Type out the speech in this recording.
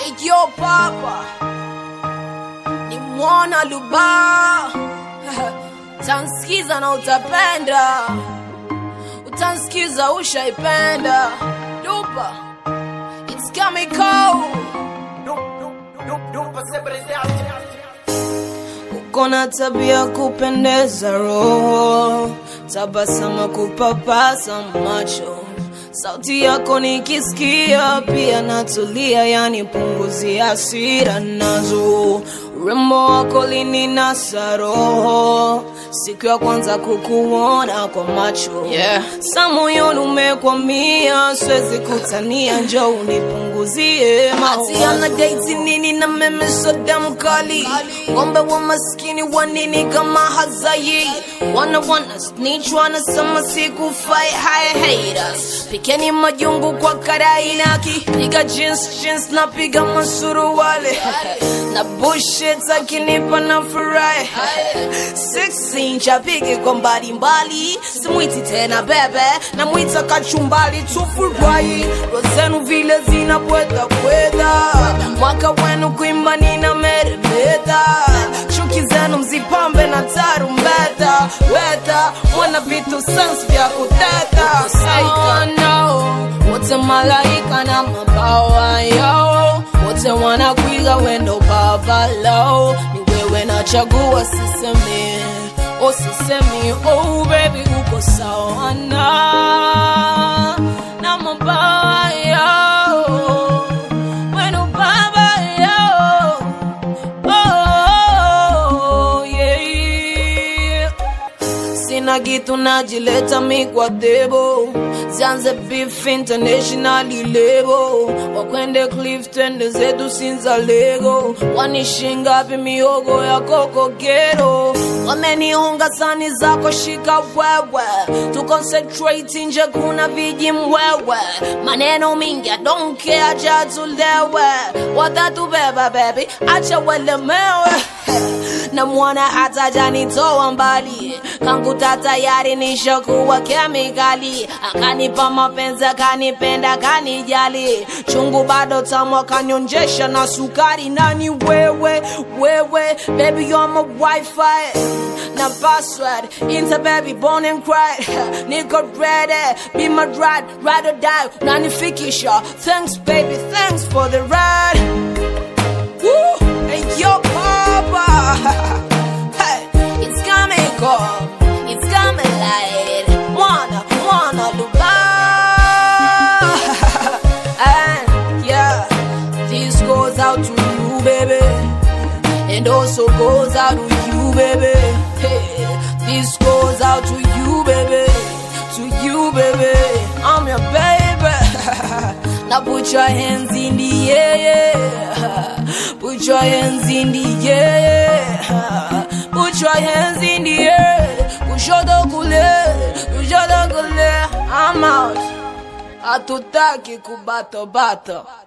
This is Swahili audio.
Yo papa ni mwana luba utansikiza na utapenda utansikiza ushaipenda lupa it's coming cold uko na tabia kupendeza roho tabasama kupapasa macho sauti yako nikisikia pia natulia yani punguzi hasira nazo urembo wako lininasa roho siku ya kwanza kukuona kwa macho yeah. sa moyoni umekwamia siwezi kutania njo unipunguzie maana date nini na meme soda mkali ngombe wa maskini wa nini kama hazai wana wana snitch wanasema sikufai haya haters pikeni majungu kwa karai naki piga jeans jeans na piga masuruwale na bullshit akinipa na furahi six inch apige kwa mbalimbali simwiti tena bebe na mwita kachumbali tufurahi rozenu vile zinapweta pweta mwaka wenu kuimba nina meremeta chuki zenu mzipambe na tarumbeta weta mwana vitu sans vya kuteta oh, no. wote malaika na mabawa yao wote wanakwiga wendo babalo ni wewe nachagua sisemi oh sisemi oh baby uko sawa na na mabawa yao wendo baba yao oh yeah sina kitu najileta mi kwa debo zianze beef internationally lebo wakwende clifton zetu sinza lego wanishingapi miogo ya kokogero wameniunga sani zako shika wewe tu concentrate nje kuna viji mwewe maneno mingi I don't care jatulewe watatubeba baby acha welemewe na mwana hata janitoa mbali kangu tatayari nishakuwa kemikali akanipa mapenzi akanipenda kanijali chungu bado tamu akanyonjesha na sukari nani wewe wewe baby you're my wifi na password into baby born and cried niko ready be my ride ride or die nanifikisha thanks baby thanks for the ride Woo! Hey, yo, Papa. hey, it's coming cold. It's coming light. Wanna, wanna luba. and yeah, this goes out to you, baby. And also goes out to you, baby. Hey, this goes out to you, baby. To you, baby. I'm your baby. now put your hands in the air. Put your hands in the air. Put your hands in the air. Kushoto kule, kushoto kule. I'm out. Hatutaki kubato bato.